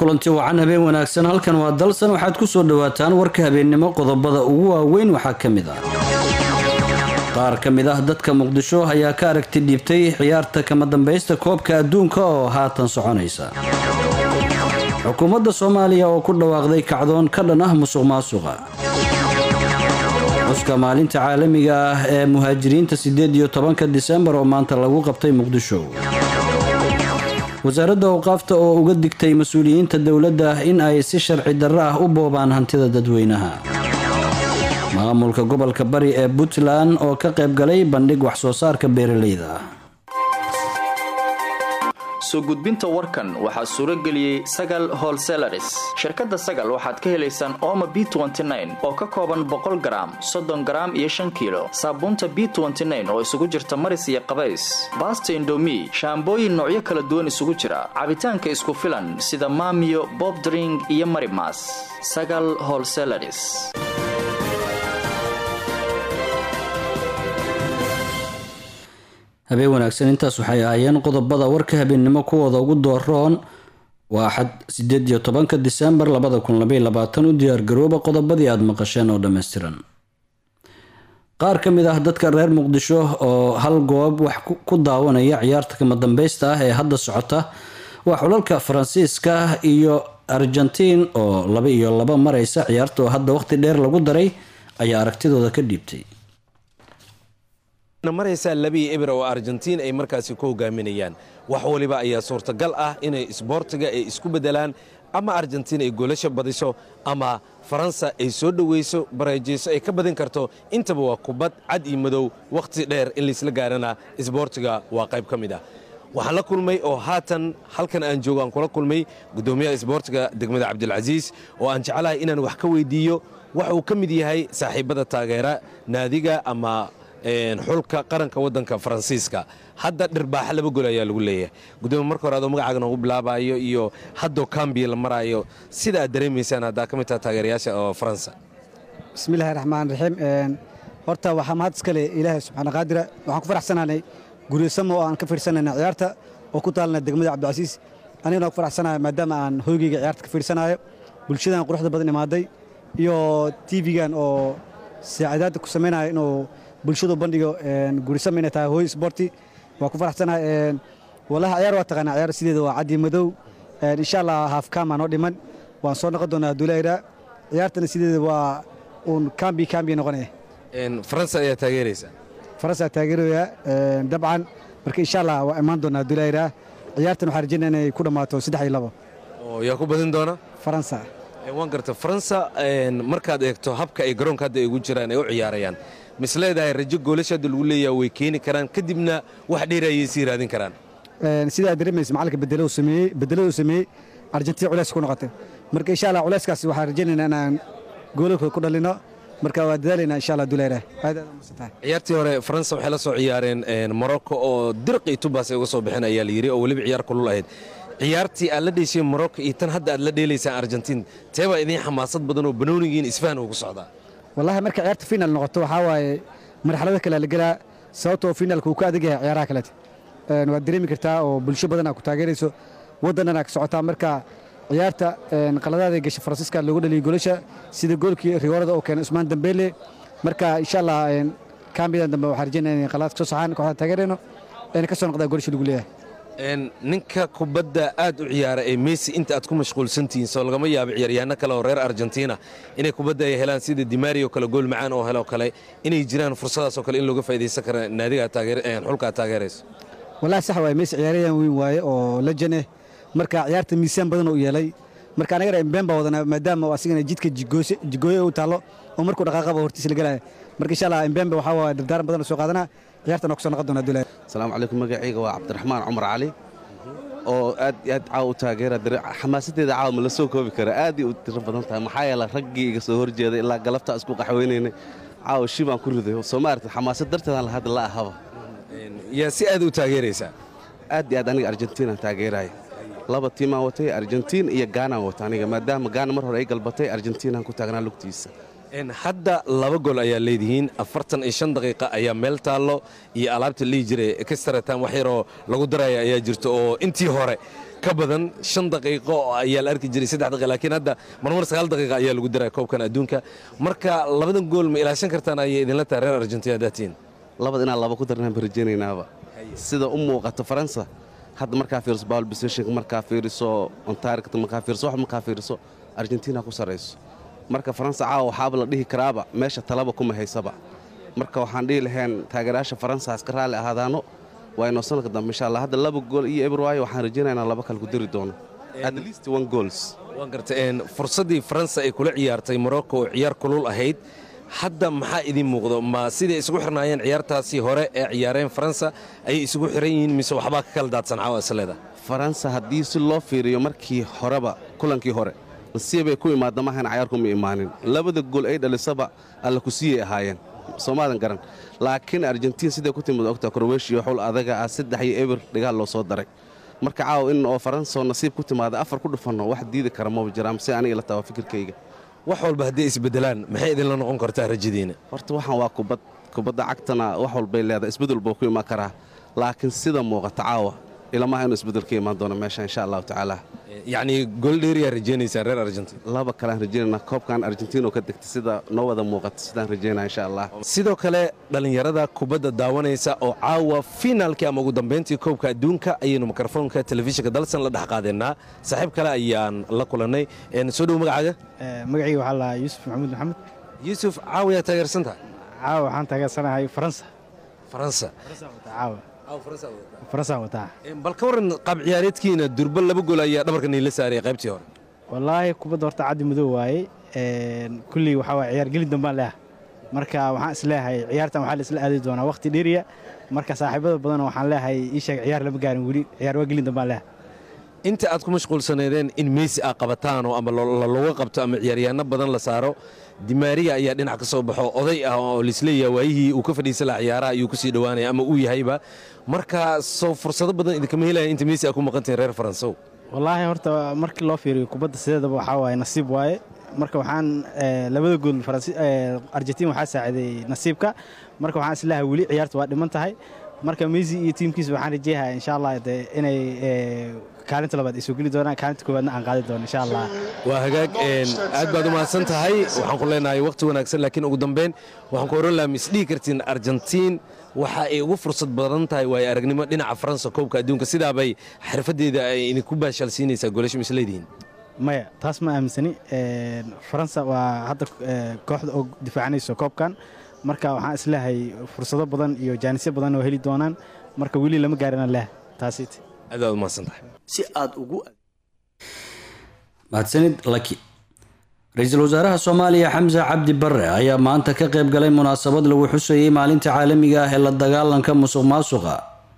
kulanti wacan habeen wanaagsan halkan waa dalsan waxaad ku soo dhowaataan warka habeennimo qodobada ugu waaweyn waxaa ka mid ah qaar ka mid ah dadka muqdisho ayaa ka aragti dhiibtay ciyaarta kama dambaysta koobka adduunka oo haatan soconaysa xukuumadda soomaaliya oo ku dhawaaqday kacdoon ka dhan ah musuq maasuqa xuska maalinta caalamiga ah ee muhaajiriinta sideed iyo tobanka disembar oo maanta lagu qabtay muqdisho wasaaradda awqaafta oo uga digtay mas-uuliyiinta dowladda in ay si sharci darro ah u boobaan hantida dadweynaha maamulka gobolka bari ee puntland oo ka qayb galay bandhig wax soo saarka beeralayda ah soo gudbinta warkan waxaa suuro geliyey sagal holselaris shirkadda sagal waxaad ka helaysaan ooma b oo ka kooban boqol garaam soddon garaam iyo shan kiilo saabuunta b oo isugu jirta maris iyo qabays baasta indomi shaambooyin noocyo kala duwan isugu jira cabitaanka isku filan sida maamiyo bobdring iyo marimas sagal holselaris habeen wanaagsan intaas waxay ahaayeen qodobada warka habeennimo kuwooda ugu dooroon waa axad sideed iyo tobanka disembar labada kun labaiy labaatan u diyaargarooba qodobadii aada maqasheen oo dhammaystiran qaar ka mid ah dadka reer muqdisho oo hal goob wax ku daawanaya ciyaarta kama dambaysta ah ee hadda socota waa xulalka faransiiska iyo argentiin oo laba iyo laba mareysa ciyaarta oo hadda waqti dheer lagu daray ayaa aragtidooda ka dhiibtay maraysaa labii eber oo argentiin ay markaasi ku hogaaminayaan wax waliba ayaa suurtagal ah inay isboortiga ay isku beddelaan ama argentiin ay goolasha badiso ama faransa ay soo dhowayso bareejayso ay ka badin karto intaba waa kubad cad iyo madow wakhti dheer in laysla gaarana isboortiga waa qayb ka mid ah waxaan la kulmay oo haatan halkan aan joogo aan kula kulmay guddoomiyaha isboortiga degmada cabdilcasiis oo aan jeclahay inaan wax ka weydiiyo waxa uu ka mid yahay saaxiibbada taageera naadiga ama xulka qaranka waddanka faransiiska hadda dhirbaaxa laba gol ayaa lagu leeyahay gudoomiye marka hore adoo magacaaga noogu bilaabayo iyo haddoo kambiya la maraayo sida aad dareemaysaan haddaa ka mid taha taageerayaasha oo faransa bismillahi raxmaan raxiim horta waxaa mahad iskale ilaahay subxaana qaadira waxaan ku faraxsanaanay guryasamo oo aan ka fiirsanayna ciyaarta oo ku taalna degmada cabdicasiis anigana ku faraxsanaya maadaama aan hoygeyga ciyaarta ka fiirsanayo bulshadan quruxda badan imaaday iyo tv-gan oo saacadaadda ku samaynaya inuu bulshadu bandhigo gurisama inay tahay hooy sboorti waa ku faraxsanahay wallahi ciyaar waa taqaanaa ciyaar sideeda waa caddi madow insha allah haafkaama noo dhiman waan soo noqon doonaa duulayra ciyaartana sideeda waa uun kambi kambi noqonaya faransa ayaa taageeraysaa faransa taageeraya dabcan marka insha allah waa imaan doonaa duulayra ciyaartan waxaan rajaynaya inay ku dhammaato saddex iyo labo oo yaa ku badin doona faransa waan garta faransa markaad eegto habka ay garoonka hadda ay ugu jiraan ay u ciyaarayaan mis leedahay rajo goolasha hadda lagu leeyaha way keeni karaan kadibna wax dheer ayay sii raadin karaan sidaa dareemaysa macallinka bedeladu sameeyey bedeladu sameeyey argentiin culays ku noqotay marka insha allah culayskaas waxaan rajaynaynaa inaan goolalkooda ku dhalino marka waa dadaalaynaa insha allah dulayra aad aad umasantahay ciyaartii hore faransa waxay la soo ciyaareen morocco oo dirqi tubaas ay uga soo bixeen ayaa la yidhi oo weliba ciyaar kulul ahayd ciyaartii aad la dheeshay morocco iyo tan hadda aad la dheelaysaan argentiin teebaa idiin xamaasad badan oo banoonigiin isfahan ugu socdaa wallahi marka ciyaarta final noqoto waxaa waaye marxalada kale la gelaa sababtoo finaalka uu ka adag yahay ciyaaraha kalete waad dareemi kartaa oo bulsho badan aa ku taageerayso waddanana ka socotaa marka ciyaarta qaladaada gasha faransiiska loogu dhaliyay golasha sida goolkii rigoorada oo keenay usmaan dambeele marka insha allah kaambidan dambe waxaan rajaynaya inay qaladaad ka soo saxaan kooxda taageerayno ayna ka soo noqdaa golasha lagu leeyahay ninka kubadda aad u ciyaara ee messi inta aad ku mashquulsantihiin soo lagama yaabo ciyaaryahanno kale oo reer argentina inay kubadda ay helaan sida dimario kale gool macaan oo helo kale inay jiraan fursadaasoo kale in looga faa'idaysan kara naadiga xulka aad taageerayso wallahi sax waaye messi ciyaaryahan weyn waaye oo lajan eh marka ciyaarta miisaan badan oo yeelay marka anagana embeen baa wadanaa maadaama asigana jidka jigooye u taallo oo markuu dhaqaaqaba hortiisa la gelaya marka insha allah embembe waxaa waa dardaaran badan oo soo qaadanaa ciyaartan oo ku soo noqon doonaa duulaya asalaamu calaykum magacayga waa cabdiraxmaan cumar cali oo aad iyo aad caawa u taageera xamaasadeeda caawa ma la soo koobi kara aad ay u tiro badan tahay maxaa yeele raggii iga soo horjeeday ilaa galabtaa isku qaxweynaynay caawa shi baan ku riday soo ma aragtay xamaasad darteedaan la hadda la ahaba yaa si aad u taageeraysaa aad iyo aad aniga argentinaan taageeraya laba tiimaan watay argentiin iyo gaanaan wata aniga maadaama gaana mar hore ay galbatay argentinaan ku taagnaa lugtiisa hadda laba gool ayaa leedihiin afartan iyo shan daqiiqa ayaa meel taallo iyo alaabta lihi jiray extratam wax yaroo lagu daraya ayaa jirto oo intii hore ka badan shan daqiiqo ayaa la arki jiray saddex daqiiqa laakiin hadda marmar sagaal daqiiqa ayaa lagu daraya koobkan adduunka marka labadan gool ma ilaashan kartaan ayay idinla tahay reer argentina daatiin labad inaan laba ku darnaan ba rajaynaynaba sida u muuqato faransa hadda markaa fiiriso bal positionka markaa fiiriso ontaarikta markaa fiiriso wax markaa fiiriso argentina ku sarayso marka faransa caawa waxaaba la dhihi karaaba meesha talaba kuma haysaba marka waxaan dhihi lahayn taageerayaasha faransa iska raalli ahaadaano waa inoo sanadka dambe insha allah hadda laba gool iyo eber waayo waxaan rajaynaynaa laba kale ku diri doono at least one goals waan garta fursaddii faransa ay kula ciyaartay morocco oo ciyaar kulul ahayd hadda maxaa idiin muuqdo ma siday isugu xirnaayeen ciyaartaasii hore ee ciyaareen faransa ayay isugu xiran yihiin mise waxbaa ka kala daadsan caawa isleeda faransa haddii si loo fiiriyo markii horeba kulankii hore nasiibay ku imaada maahan cayaarkuma imaanin labada gool ay dhalisaba alla ku siiyay ahaayeen soomaadan garan laakiin argentiin siday ku timid ogta kroweshiya xul adaga ah saddex iyo eber dhigaal loo soo daray marka caawa in oo faransaoo nasiib ku timaada afar ku dhufanno wax diidi kara maba jiraan si aniga la tawa fikirkayga wax walba hadday isbedelaan maxay idinla noqon kartaa rajadiina horta waxaan waa kubad kubadda cagtana wax walbay leedahay isbedel buu ku imaan karaa laakiin sida muuqata caawa ilamaha inuu isbedel ka imaan doono meesha insha allahu tacaala yacnii gooldheeriyaa rajaynaysaan reer argentin laba kalean rajaynana koobkan argentiin oo ka degta sida noo wada muuqata sidaan rajaynaa insha allah sidoo kale dhallinyarada kubadda daawanaysa oo caawa finaalkii ama ugu dambayntii koobka adduunka ayaynu mikrofoonka telefishinka dalsan la dhex qaadeenaa saaxiib kale ayaan la kulannay soo dhow magacaaga magacayga waxaa lahaa yuusuf maxamuud maxamed yuusuf caawa yaa taageersan tahay caawa waxaan taageersanahay faransa faransa caawa faransaan wataa bal ka waran qaab ciyaareedkiina durba laba gool ayaa dhabarka niila saaraya qaybtii hore wallaahi kubadda horta caddi madow waaye kulley waxaa waay ciyaar gelin dambaan leeha marka waxaan isleeyahay ciyaartan waxaa la isla aadi doonaa wakhti dheeriya marka saaxiibada badan waxaan leeyahay ii sheeg ciyaar lama gaarin weli ciyaar waa gelin dambaan leeha inta aad ku mashquulsaneedeen in meysi aa qabataanoo ama looga qabto ama ciyaaryahanno badan la saaro dimaariya ayaa dhinac ka soo baxo oday ah oo laisleeyaha waayihii uu ka fadhiisa laha ciyaaraha ayuu kusii dhowaanaya ama uu yahayba marka soo fursado badan idinkama helaya inta meysi aa ku maqantahin reer faransow wallaahi horta markii loo fiiriyo kubadda sideedaba waxaa waaye nasiib waaye marka waxaan labada gool argentiin waxaa saaciday nasiibka marka waxaan isleeyahay weli ciyaarta waa dhiman tahay marka meysi iyo tiimkiisa waxaan rajeeyahay insha allah de inay kaalinta labaad ay soo geli doonaan kaalinta koowaadna aan qaadi doono insha allah waa hagaag aad baad u mahadsan tahay waxaan ku leenahay waqti wanaagsan laakiin ugu dambeyn waxaan ku oran lahaa misdhihi kartiin argentiin waxa ay ugu fursad badan tahay waayo aragnimo dhinaca faransa koobka adduunka sidaabay xirfadeeda ay idinku baashaalsiinaysaa goolasho misleedihiin maya taas ma aaminsani faransa waa hadda kooxda oo difaacanayso koobkan marka waxaan isleeyahay fursado badan iyo jaanisyo badan oo heli doonaan marka weli lama gaarina leh taasiit aad baad u mahadsan tahay si aad ugu mahadsanid laki ra-iisul wasaaraha soomaaliya xamse cabdi bare ayaa maanta ka qayb galay munaasabad lagu xusayay maalinta caalamiga ah ee la dagaalanka musuq maasuqa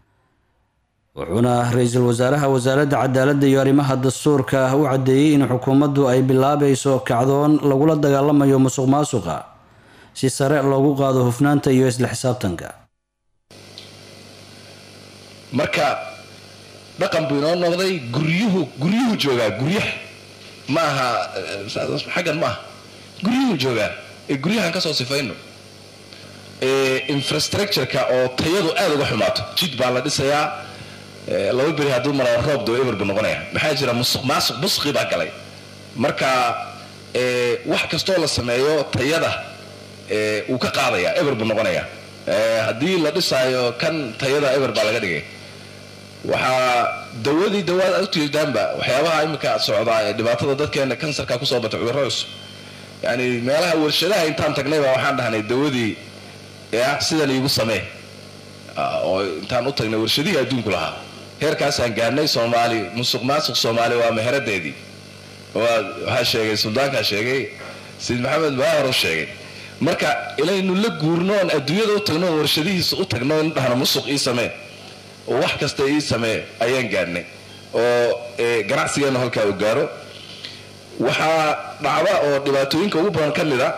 wuxuuna ra-iisul wasaaraha wasaaradda cadaaladda iyo arrimaha dastuurka u caddeeyey in xukuumaddu ay bilaabayso kacdoon lagula dagaalamayo musuq maasuqa si sare loogu qaado hufnaanta iyo isla xisaabtanka marka dhaqan buu inoo noqday guryuhu guryuhu joogaa guryaha ma aha xaggan ma aha guryuhu joogaa ee guryahan ka soo sifayno infrastructureka oo tayadu aada uga xumaato jid baa la dhisayaa laba beri hadduu maraa roob doo eber buu noqonaya maxaa jira musuq maasuq busqi baa galay marka wax kastoo la sameeyo tayada wuu ka qaadaya eber buu noqonaya haddii la dhisaayo kan tayada eber baa laga dhigay waxaa dawadii dawaad aad ujeedaanba waxyaabaha iminka socdaa ee dhibaatada dadkeena kansarka kusoo batay cudurro cusub yani meelaha warshadaha intaan tagnayba waxaan dhahnay dawadii ya sidan iigu samee oo intaan u tagnay warshadihii adduunku lahaa heerkaasaan gaarnay soomaali musuq maasuq soomaali waa meheradeedii waxaa sheegay suldaankaa sheegay sayid maxamed baahar u sheegay marka inaynu la guurno oon adduunyada u tagno oon warshadihiisa u tagno in dhahno musuq ii samee oo wax kasta ii samee ayaan gaarnay oo ganacsigeenna halkaa uu gaaro waxaa dhacda oo dhibaatooyinka ugu badan ka mid a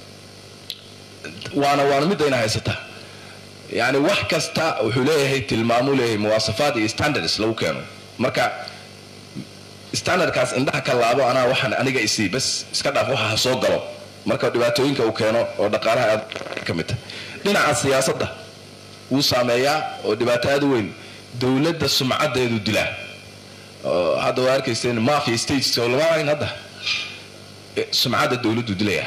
waana waana midayna haysata yani wax kasta wuxuu leeyahay tilmaamuu leeyahay muwaasafaad iyo standards lagu keeno marka standardkaas indhaha ka laabo anaa waxaan aniga isii bas iska dhaaf waxa ha soo galo marka dhibaatooyinka uu keeno oo dhaqaalaha aad ka mid tahay dhinaca siyaasadda wuu saameeyaa oo dhibaato aad u weyn dowladda sumcaddeedu dilaa hadda waa arkayseen mafia states oo lama ahayn hadda sumcadda dowladdu dilaya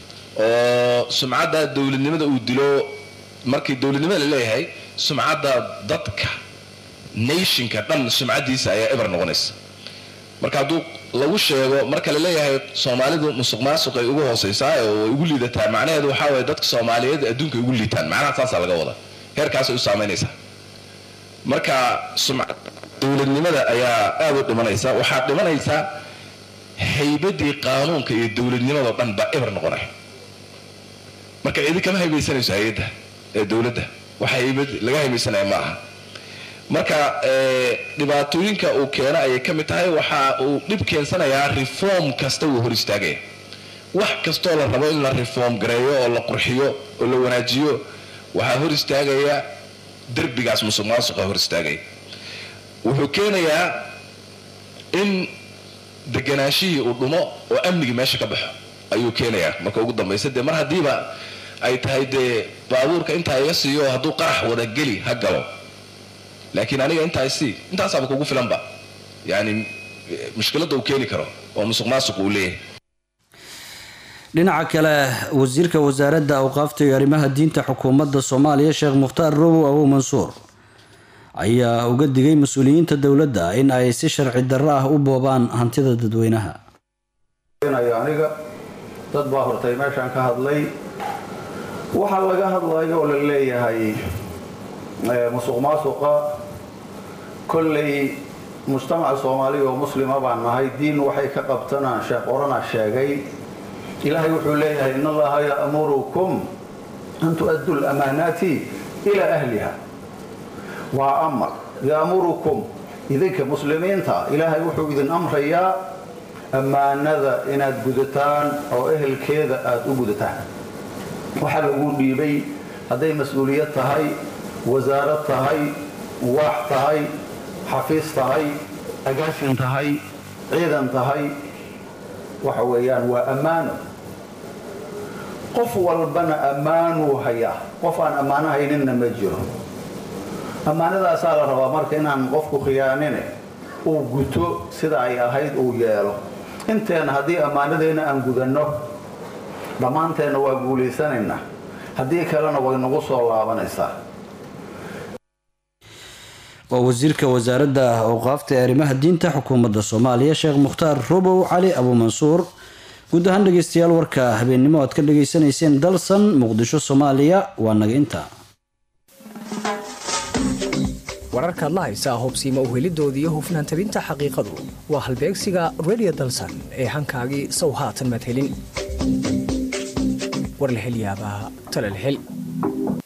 oo sumcadda dowladnimada uu dilo markii dowladnimada la leeyahay sumcadda dadka nationka dhan sumcaddiisa ayaa eber noqonaysa marka hadduu lagu sheego marka la leeyahay soomaalidu musuq maasuqay ugu hooseysaa oo way ugu liidataa macnaheedu waxaa waye dadka soomaaliyeed adduunka ugu liitaan macnaha saasaa laga wada heerkaasay u saamaynaysaa marka sumcad dowladnimada ayaa aad u dhimanaysa waxaa dhimanaysaa haybadii qaanuunka iyo dowladnimadao dhan baa eber noqonay marka cidi kama haybaysanayso hay-adda ee dowladda wax haybad laga haybaysanaya ma aha marka dhibaatooyinka uu keena ayay ka mid tahay waxa uu dhib keensanayaa reform kasta wuu hor istaagaya wax kastoo la rabo in la reform gareeyo oo la qurxiyo oo la wanaajiyo waxaa hor istaagaya derbigaas musuq maasuqa hor istaagaya wuxuu keenayaa in deganaashihii uu dhumo oo amnigii meesha ka baxo ayuu keenayaa marka ugu dambaysa dee mar haddiiba ay tahay dee baabuurka intaa iga siiyo hadduu qarax wada geli ha galo laakiin aniga intaa isii intaasaaba kugu filanba yani mushkiladda uu keeni karo oo musuq maasuq uu leeyahay dhinaca kale wasiirka wasaaradda awqaafta iyo arrimaha diinta xukuumadda soomaaliya sheekh mukhtaar robow abu mansuur ayaa uga digay mas-uuliyiinta dowladda in ay si sharci darro ah u boobaan hantida dadweynaha aniga dad baa hortay meeshaan ka hadlay waxaa laga hadlayo oo la leeyahay musuq maasuqa kolley mujtamaca soomaaliya oo muslima baan nahay diin waxay ka qabtana sheekh orana sheegay ilaahay wuxuu leeyahay in allaha ya'murukum an tu'addu lamaanaati ilaa ahliha waa amar ya'murukum idinka muslimiinta ilaahay wuxuu idin amrayaa ammaanada inaad gudataan oo ehelkeeda aada u gudataan waxaa lagu dhiibay hadday mas-uuliyad tahay wasaarad tahay waax tahay xafiis tahay agaashin tahay ciidan tahay waxa weeyaan waa ammaano qof walbana ammaanuu hayaa qof aan ammaano hayninna ma jiro ammaanadaasaa la rabaa marka inaan qofku khiyaanine uu guto sida ay ahayd uu yeelo inteena haddii ammaanadeenna aan gudanno dhammaanteenna waa guulaysanaynaa haddii kalena way nagu soo laabanaysaa waa wasiirka wasaaradda awqaafta ee arrimaha diinta xukuumadda soomaaliya sheekh mukhtaar robow cali abuumansuur guud ahaan dhegeystayaal warka habeennimo aad ka dhageysanayseen dalsan muqdisho soomaaliya waa naga intaa wararkaad la haysaa hubsiima uhelidoodii hufnaan tabinta xaqiiqadu waa halbeegsiga redio dalsan ee hankaagii sow haatan maad helin war la hel yaabaa tale la hel